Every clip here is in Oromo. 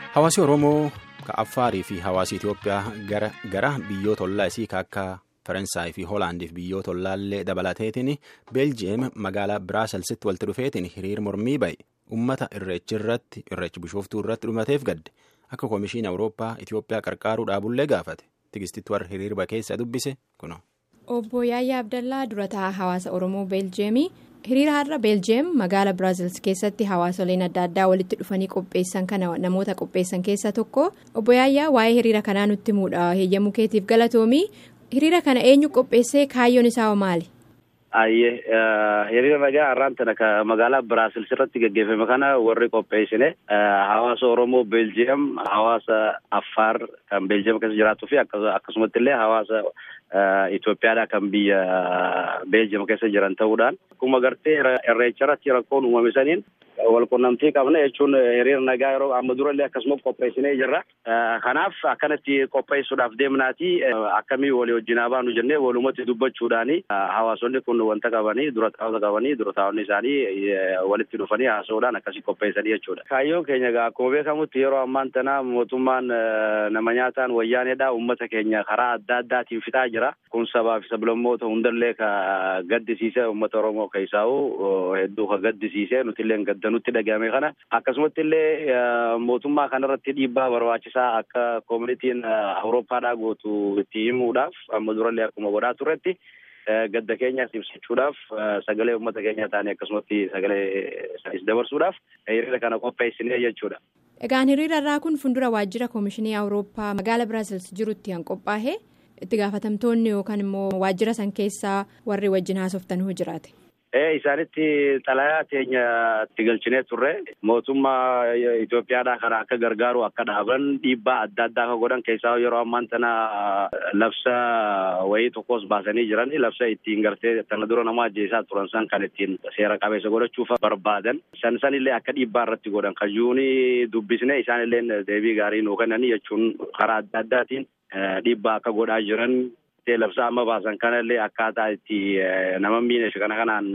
Hawaasi Oromoo ka Affaarii fi hawaasi Itoophiyaa gara gara biyyoota ollaa isii ka akka Faransaay fi Hoolaandiif biyyoota ollaallee dabalateetiin Beeljiyeem magaalaa Biraaselsitti walitti dhufeetiin hiriir mormii ba'e uummata irreechi irratti irreechi bishooftuu irratti dhumateef gadde akka Koomishiin Awurooppaa Itoophiyaa qarqaaruu dhaabullee gaafate tigistitti warra hiriirba keessa dubbise kuno. Obbo Yaayyaa Abdallaa durataa hawaasa Oromoo Beeljiyeemii. hiriira har'a beeljiyeem magaala biraazils keessatti hawaasoleen adda addaa walitti dhufanii qopheessan kana namoota qopheessan keessaa tokko obbo Yaayyaa waa'ee hiriira kanaa nutti muudha heeyyamuu keetiif galatoomii hiriira kana eenyu qopheessee kaayyoon isaa maali. Ayyee hiriira nagaa har'aan tana magaalaa biraazils irratti gaggeeffame kana warri qopheessine hawaasa Oromoo beeljiyeem hawaasa Affaar kan beeljiyeem keessa jiraatuu fi akkasumatti illee hawaasa. Itoophiyaadhaa kan biyya Beeljiyeem keessa jiran ta'uudhaan akkuma gartee irreecha irratti rakkoon uumame saniin walqunnamtii qabna jechuun hiriira nagaa yeroo amma durallee akkasuma qopheessinee jirra. Kanaaf akkanatti qopheessuudhaaf deemnaati akkamii walii wajjin baanu jennee walumatti dubbachuudhaani hawaasonni kun wanta qabanii dura taa'ota qabanii dura taa'onni isaanii walitti dhufanii haasa'uudhaan akkasii qopheessanii jechuudha. Kaayyoon keenya egaa akkuma beekamutti yeroo ammaan tana mootummaan nama nyaataan wayyaaneedha uummata keenya karaa adda addaatiin fixaa jira. Kun sabaa fi sablammoota hundallee ka gaddisiise uummata Oromoo keessaa'u hedduu ka gaddisiise nuti illee gadda nutti dhagahame kana akkasumatti illee mootummaa kanarratti dhiibbaa barbaachisaa akka koomunitiin awurooppaadhaa gootu itti himuudhaaf amma durallee akkuma godhaa turretti gadda keenyaas ibsachuudhaaf sagalee uummata keenyaa ta'anii akkasumatti sagalee isaaniis dabarsuudhaaf hiriira kana qopheessinee jechuudha. Egaan hiriira irraa kun fuuldura waajjira koomishinii awurooppaa magaala biraazils jirutti kan qophaa'e itti gaafatamtoonni yookaan immoo waajjira san keessaa warri wajjin haasoftanuu jiraate. Ee isaanitti xalayaa teenya itti galchinee turre mootummaa Itoophiyaadhaa kana akka gargaaru akka dhaaban dhiibbaa adda addaa akka godhan keessaa yeroo ammaan tana labsa wayii tokkos baasanii jiran labsa ittiin gartee tana dura nama ajjeesaa turan san kan ittiin seera qabeessa godhachuuf barbaadan san san illee akka dhiibbaa irratti godhan kajuunii dubbisne isaan illee deebii gaarii nuu kennanii jechuun karaa adda addaatiin dhiibbaa akka godhaa jiran. labsaa amma baasan kanallee akkaataa itti nama miineef kana kanaan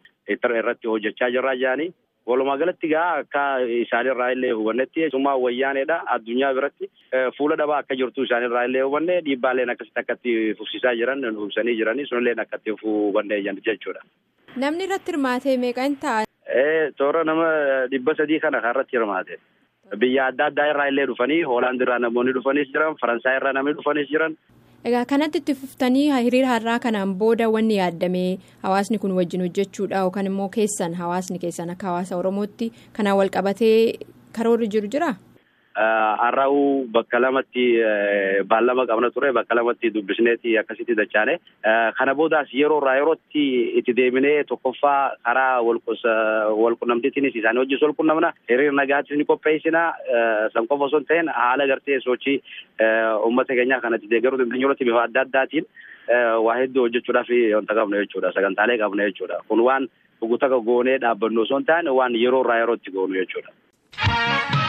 irratti hojjechaa jirraa jiranii walumaa galatti gaa akka isaanirraa illee hubannetti summaa wayyaaneedha addunyaa biratti fuula dhabaa akka jirtu isaanirraa illee hubanne dhiibbaaleen akkasitti akkatti fufsiisaa jiran hubsanii jiranii sunilleen akkatti hubanne jechuudha. Namni irratti hirmaate meeqa hin ta'a? Toora nama dhibba sadii kana kan irratti hirmaate. Biyya adda addaa irraa illee dhufanii Hoolaand irraa namoonni dhufanis jiran Faransaay irraa namni dhufanis jiran. Egaa kanatti itti fuftanii hiriira har'aa kanaan booda wanni yaadame hawaasni kun wajjin hojjechuudha yookaan immoo keessan hawaasni keessan akka hawaasa Oromootti kanaan wal qabatee karoorri jiru jiraa? Har'aa'uu bakka lamatti baallama qabna ture bakka lamatti dubbisneeti akkasitti dachaane kana boodaas yeroo irraa yerootti itti deebinee tokkoffaa karaa walqunnamtiitiinis isaanii hojjetu walqunnamna hiriira nagaattis ni qopheessina san qofa osoo hin ta'in haala gartee sochii uummata keenyaa kanatti deeggaruu dandeenyu irratti bifa adda addaatiin waa hedduu hojjechuudhaaf wanta qabna jechuudha sagantaalee qabna jechuudha kun waan dhugutaka goonee dhaabbannu osoo hin taane waan yeroo irraa yerootti goonu jechuudha.